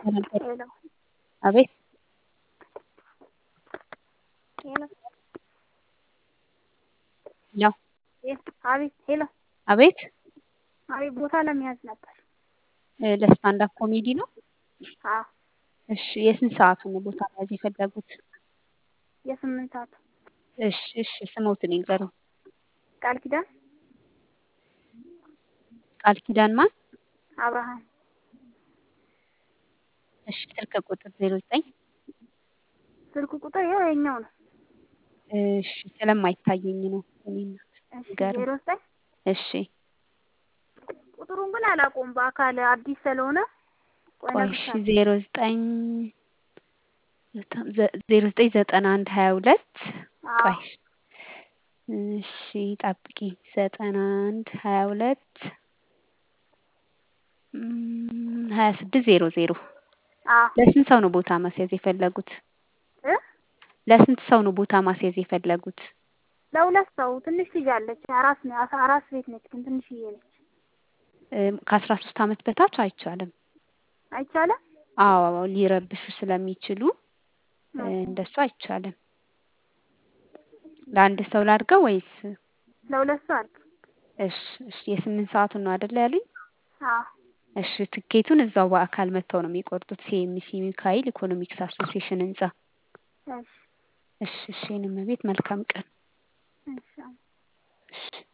ሄሎ አቤት ሄሎ ሄሎ አቤት ሄሎ አቤት አቤት ቦታ ለመያዝ ነበር። እ ለስታንዳፕ ኮሜዲ ነው? አዎ እሺ የስንት ሰዓቱን ነው ቦታ መያዝ የፈለጉት? የስምንት ሰዓት እሺ እሺ ስሞትን ይንገሩኝ። ቃል ኪዳን ቃል ኪዳን ማን? አብርሃም እሺ ስልክ ቁጥር ዜሮ ዘጠኝ ስልክ ቁጥር ይኸው የኛው ነው። እሺ ስለማይታየኝ ነው እኔ እናት እሺ ንገሩኝ። ዜሮ ዘጠኝ እሺ ቁጥሩን ግን አላውቀውም በአካል አዲስ ስለሆነ ቆይ ቆይ እሺ እነግርሻለሁ። ዜሮ ዘጠኝ ዘ- ዜሮ ዘጠኝ ዘጠና አንድ ሀያ ሁለት አዎ ቆይ እሺ ጠብቂ ዘጠና አንድ ሀያ ሁለት እም፣ ሀያ ስድስት ዜሮ ዜሮ አዎ ለስንት ሰው ነው ቦታ ማስያዝ የፈለጉት? እ ለስንት ሰው ነው ቦታ ማስያዝ የፈለጉት? ለሁለት ሰው ትንሽ ልጅ አለች አራስ ነ- አራስ ቤት ነች ግን ትንሽዬ ነች። እም፣ ከአስራ ሶስት አመት በታች አይቻልም። አይቻልም? አዎ ሊረብሹ ስለሚችሉ እ፣ ኦኬ። እንደሱ አይቻልም። ለአንድ ሰው ላድርገው ወይስ? ለሁለት ሰው አድርግ። እሺ እሺ የስምንት ሰዓቱን ነው አይደል ያሉኝ? አዎ እሺ ትኬቱን እዛው በአካል መጥተው ነው የሚቆርጡት። ሲኤምሲ ሚካኤል ኢኮኖሚክስ አሶሲዬሽን ህንጻ። እሺ እሺ እሺ የኔ እመቤት መልካም ቀን። እሺ እሺ